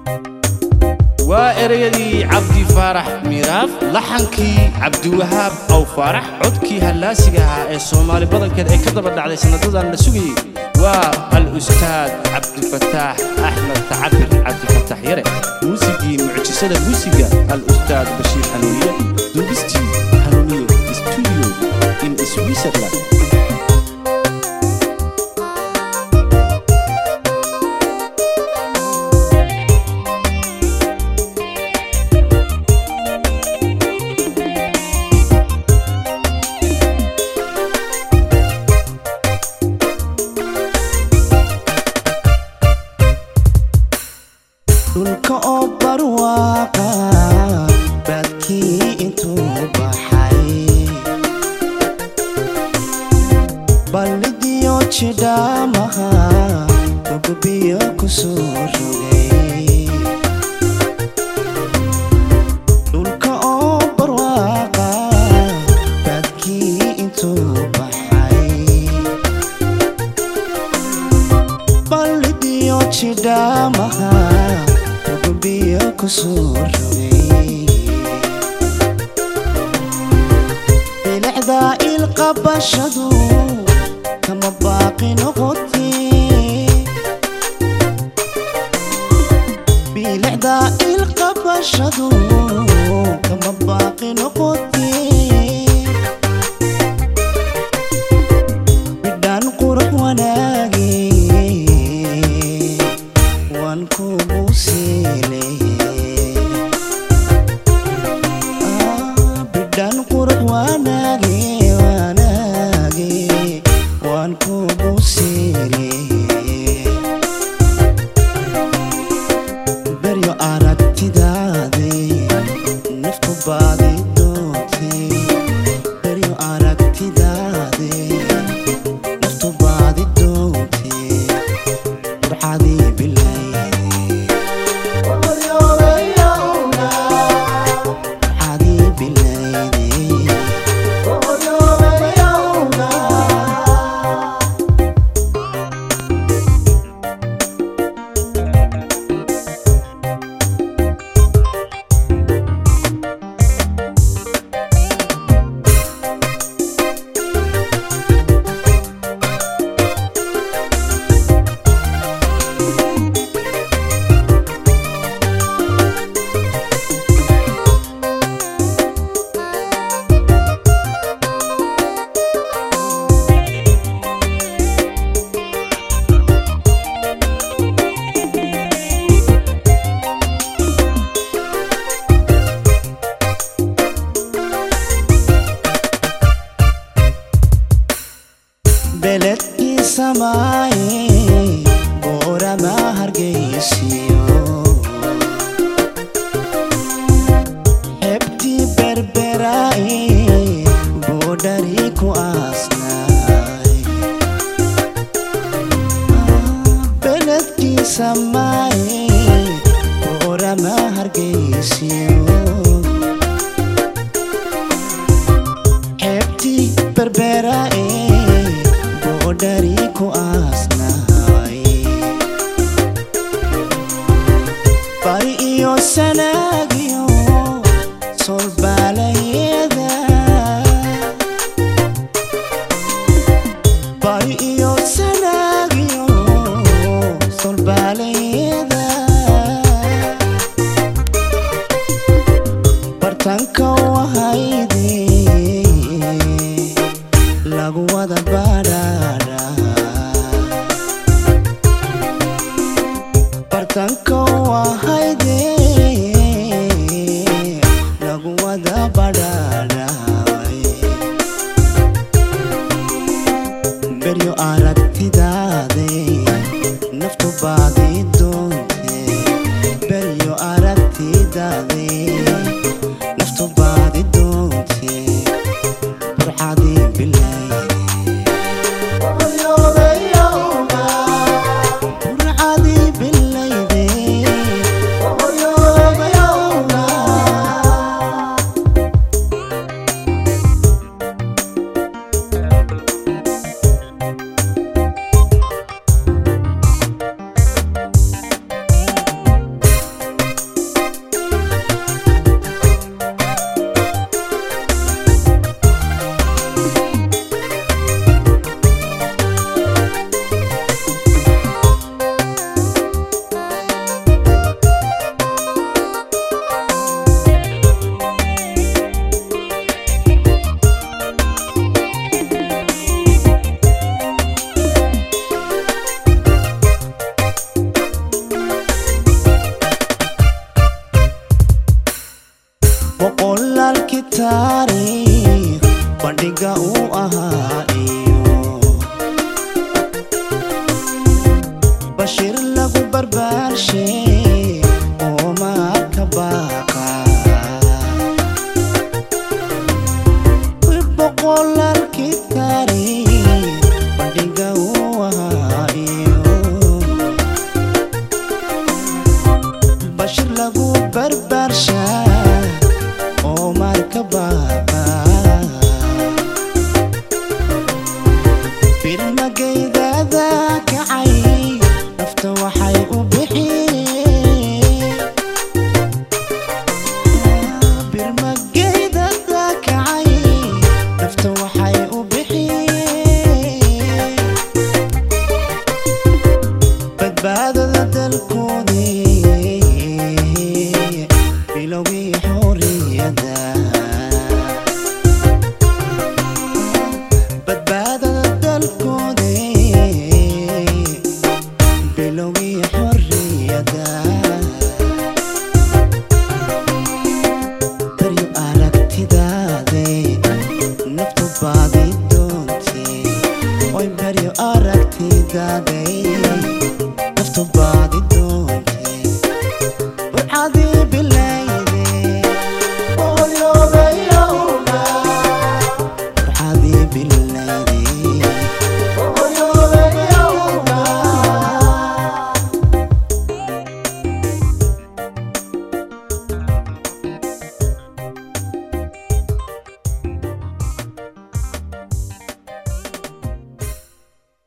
waa ereyadii cabdi faarax miiraaf laxankii cabdiwahaab aw faarax codkii hallaasiga ahaa ee soomaali badankeed ay ka daba dhacday sanadadan la sugayey waa al-ustaad cabdifataax axmed tacabir cabdifataax yare muusigii mucjisada muusiga al-ustaad bashiir hanuuniye duubistii hanuuniye studio in switzerland dhulka oo barwaaqa baadkii intuu baxay ballidiyo jidhaamaha ugubiyo ku soo rogay dhulka oo barwaaqa baadkii intuu baxay ballidiyo jidhaamaha ugubiyo ku soo rogay bilicda ilqabashadu kama baaqi noqotee bilicda ilqabashadu kama baaqi noqotee bidhaan qurux wanaagee waan kugu siilay bidhaan qurux wanaagee wanaagee waan kugu siilay beryo aragtidaadee nafku baadi doontee beryo aragtidaadee naftu baadi doontee burcadii bilaydee burcadii bilaydee beledkii samaaye boorama hargeysiyo xebtii berberaaye boodhari ku aasnaay beledkii samaaye boorama hargeysiyo xebtii berberaaye boodhari ku aasnaay bari iyo sanaagiyo solbaalayada bari iyo sanaagiyo solbaalayada bartanka wahayde lagu wada badhaadha bartanka wahayde lagu wada badhaadhaay beryo aragtidaade naftu baadi doonte beryo aragtidaade naftu baadi doonte burcadii bilayde burcadii bilayde taariikh bandhiga uu